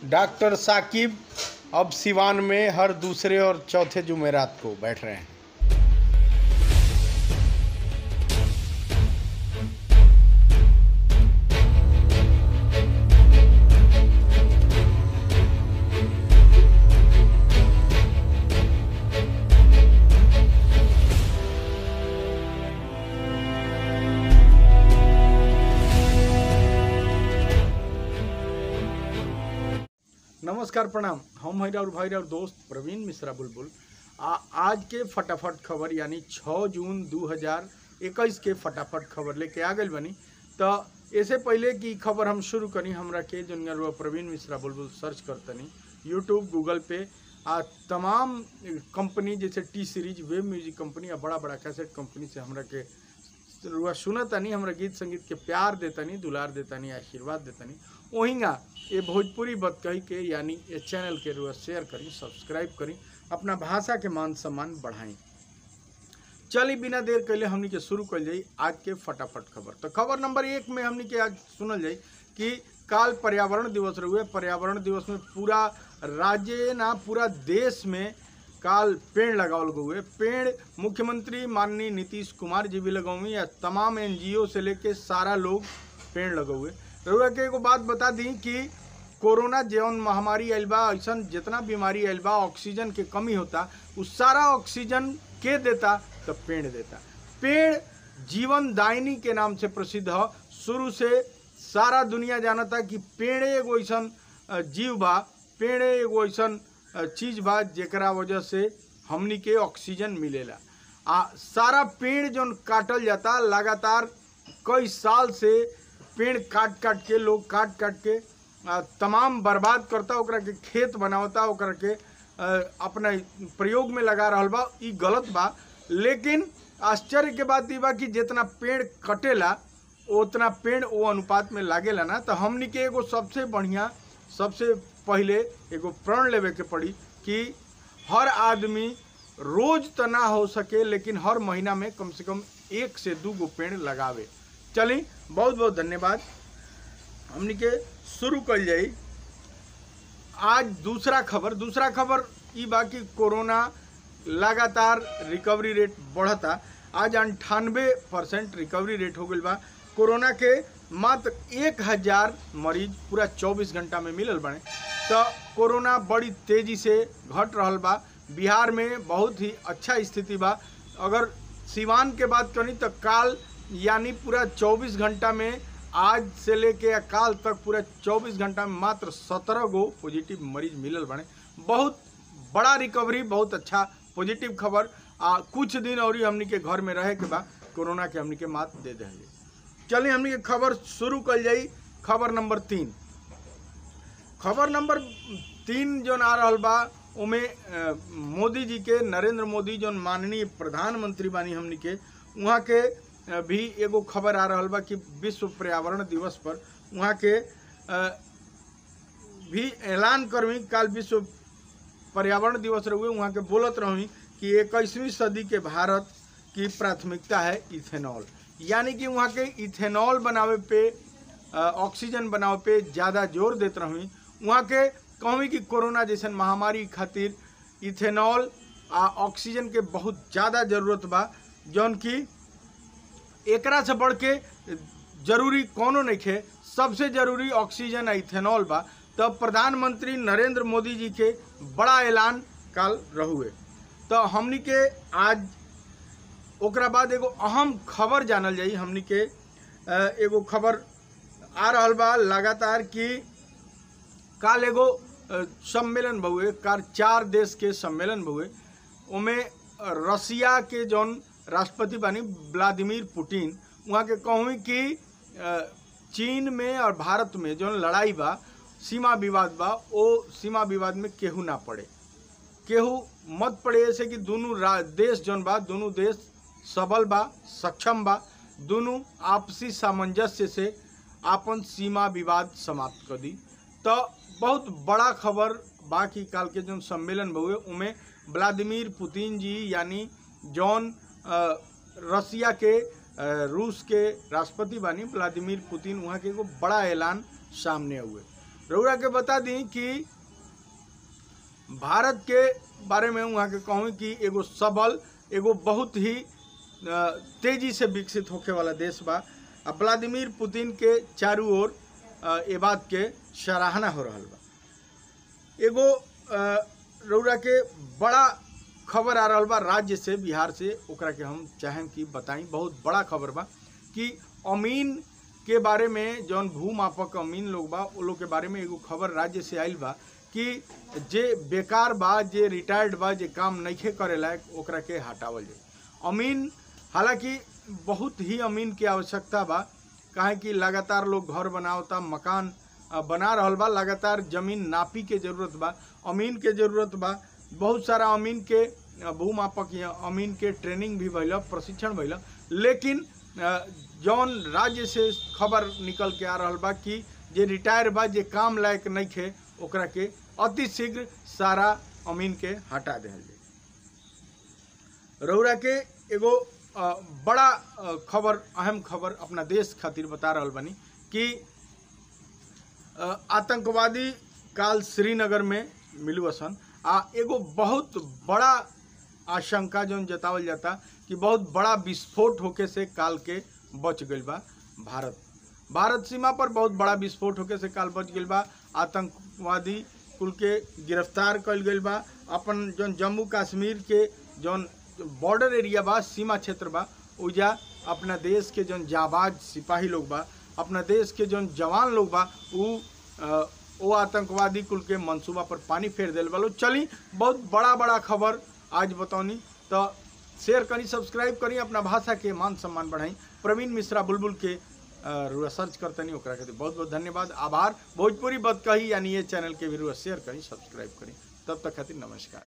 doctor Saqib अब सिवान में हर दूसरे और चौथे जुमेरात को बैठ रहे हैं नमस्कार प्रणाम हम हैं और भाई और दोस्त प्रवीण मिश्रा बुलबुल आ, आज के फटाफट खबर यानी 6 जून 2021 के फटाफट खबर लेके आ गई बनी तो ऐसे पहले की खबर हम शुरू करी हमरा के जो प्रवीण मिश्रा बुलबुल सर्च करतनी यूट्यूब गूगल पे आ तमाम कंपनी जैसे T Series web music company आ बड़ा बड़ा कैसेट कंपनी से हमरा के रुआ सुनतानी हमरा गीत संगीत के प्यार देतानी दुलार देतानी आशीर्वाद देतानी ओहिंगा ये भोजपुरी बत कही के यानी ये चैनल के रुआ शेयर करी सब्सक्राइब करी अपना भाषा के मान सम्मान बढ़ाई चली बिना देर कैले हमनी के शुरू कर जाई आज के फटाफट खबर तो खबर नंबर एक में हमनी के आज सुनल जाई कि काल पर्यावरण दिवस रहुए पर्यावरण दिवस में पूरा राज्य ना पूरा देश में काल पेड़ लगावल गए पेड़ मुख्यमंत्री माननीय नीतीश कुमार जी भी लगौवी या तमाम एनजीओ से लेके सारा लोग पेड़ लगौए रउआ के एगो बात बता दी कि कोरोना जौन महामारी आयल बा ऐसा जितना बीमारी आयल बा ऑक्सीजन के कमी होता उ सारा ऑक्सीजन के देता तो पेड़ देता पेड़ जीवन दायनी के नाम से प्रसिद्ध है शुरू से सारा दुनिया जानता कि पेड़ एगो ऐसा जीव बा पेड़ एगो ऐसा चीज बा जेकरा वजह से हमनी के ऑक्सीजन मिलेला आ सारा पेड़ जौन काटल जाता लगातार कई साल से पेड़ काट काट के लोग काट काट के आ, तमाम बर्बाद करता ओकरा के खेत बनावता ओकरा के आ, अपना प्रयोग में लगा रहल बा ई गलत बा लेकिन आश्चर्य के बात ई बा कि जितना पेड़ कटेला उतना पेड़ वो अनुपात में लागेला ना तो हमनी के एगो सबसे बढ़िया सबसे पहले एगो प्रण लेवे के पड़ी कि हर आदमी रोज तो ना हो सके लेकिन हर महीना में कम से कम एक से दू गो पेड़ लगावे चली बहुत बहुत धन्यवाद हमनी के शुरू कर जाई आज दूसरा खबर दूसरा खबर ई बा कि कोरोना लगातार रिकवरी रेट बढ़ता आज अंठानवे परसेंट रिकवरी रेट हो गई बा कोरोना के मात्र एक हजार मरीज पूरा 24 घंटा में मिलल बने तो कोरोना बड़ी तेजी से घट रहा बा बिहार में बहुत ही अच्छा स्थिति बा अगर सिवान के बात करी तो काल यानी पूरा 24 घंटा में आज से लेके काल तक पूरा 24 घंटा में मात्र 17 गो पॉजिटिव मरीज मिलल बने बहुत बड़ा रिकवरी बहुत अच्छा पॉजिटिव खबर आ कुछ दिन और हमनी के घर में रहे के बाद कोरोना के हमनी के मात दे देंगे चलिए हमनी के खबर शुरू कर जाई खबर नंबर तीन खबर नंबर तीन जो आ रहा बा उमे मोदी जी के नरेंद्र मोदी जो माननीय प्रधानमंत्री बानी हमनी के वहाँ के भी एगो खबर आ रहा बा कि विश्व पर्यावरण दिवस पर वहाँ के भी ऐलान करवी काल विश्व पर्यावरण दिवस रहुए वहाँ के बोलत रही कि इक्कीसवीं सदी के भारत की प्राथमिकता है इथेनॉल यानी कि वहाँ के इथेनॉल बनावे पे ऑक्सीजन बनावे पे ज़्यादा जोर देते रही वहाँ के कहूँ कि कोरोना जैसन महामारी खातिर इथेनॉल आ ऑक्सीजन के बहुत ज़्यादा जरूरत बा जौन कि एकरा से बढ़ के जरूरी कोनो नहीं खे सबसे जरूरी ऑक्सीजन आ इथेनॉल बा तब प्रधानमंत्री नरेंद्र मोदी जी के बड़ा ऐलान काल रहुए तो हमनी के आज ओकरा बाद एगो अहम खबर जानल जाई हमनी के एगो खबर आ रहा बा लगातार कि काल एगो सम्मेलन भुए काल चार देश के सम्मेलन भुए उमें रसिया के जौन राष्ट्रपति बानी व्लादिमीर पुतिन वहाँ के कहूँ कि चीन में और भारत में जौन लड़ाई बा सीमा विवाद बा वो सीमा विवाद में केहू ना पड़े केहू मत पड़े ऐसे कि दोनों देश जौन बा दोनों देश सबल बा सक्षम बा दोनों आपसी सामंजस्य से आपन सीमा विवाद समाप्त कर दी तो बहुत बड़ा खबर बाकी काल के जो सम्मेलन हुए उमें व्लादिमीर पुतिन जी यानी जौन रसिया के रूस के राष्ट्रपति बानी व्लादिमीर पुतिन वहाँ के एगो बड़ा ऐलान सामने हुए रउरा के बता दी कि भारत के बारे में वहाँ के कहूँ कि एगो सबल एगो बहुत ही अ, तेजी से विकसित होखे वाला देश बा आ व्लादिमीर पुतिन के चारू ओर अ, ए बात के सराहना हो रहल बा एगो अ, रउरा के बड़ा खबर आ रहल बा राज्य से बिहार से ओकरा के हम चाहें कि बताई बहुत बड़ा खबर बा कि अमीन के बारे में जौन भूमापक अमीन लोग बा वो लोग के बारे में एगो खबर राज्य से आइल बा कि जे बेकार बा जे रिटायर्ड बा जे काम नइखे करे लायक ओकरा के हटावल जाए अमीन हालांकि बहुत ही अमीन के आवश्यकता बा काहे कि लगातार लोग घर बनावता मकान अ, बना रहल बा लगातार जमीन नापी के जरूरत बा अमीन के जरूरत बा बहुत सारा अमीन के अ, भूमापक या अमीन के ट्रेनिंग भी भइल प्रशिक्षण भइल लेकिन अ, जौन राज्य से खबर निकल के आ रहल बा कि जे रिटायर बा जे काम लायक नइखे ओकरा के अति शीघ्र सारा अमीन के हटा देहल जाए रउरा के एगो अ, बड़ा अ, खबर अहम खबर अपना देश खातिर बता रहल बानी कि अ, आतंकवादी काल श्रीनगर में मिलू असन आ एगो बहुत बड़ा आशंका जौन जतावल जाता कि बहुत बड़ा विस्फोट होके से काल के बच गईल बा भारत भारत सीमा पर बहुत बड़ा विस्फोट होके से काल बच गईल बा आतंकवादी कुल के गिरफ्तार कईल गईल बा अपन जौन जम्मू कश्मीर के जौन बॉर्डर एरिया बा सीमा क्षेत्र बा उजा अपना देश के जौन जाबाज सिपाही लोग बा अपना देश के जौन जवान लोग बा उ अ, ओ आतंकवादी कुल के मंसूबा पर पानी फेर दिल बा लोग चली बहुत बड़ा बड़ा खबर आज बतौनी तो शेयर करी सब्सक्राइब करी अपना भाषा के मान सम्मान बढ़ाई प्रवीण मिश्रा बुलबुल के अ, रुआ सर्च करतनी ओकरा खातिर बहुत बहुत धन्यवाद आभार भोजपुरी बत कही यानी ये चैनल के भी रुआ शेयर करी सब्सक्राइब करी तब तक खातिर नमस्कार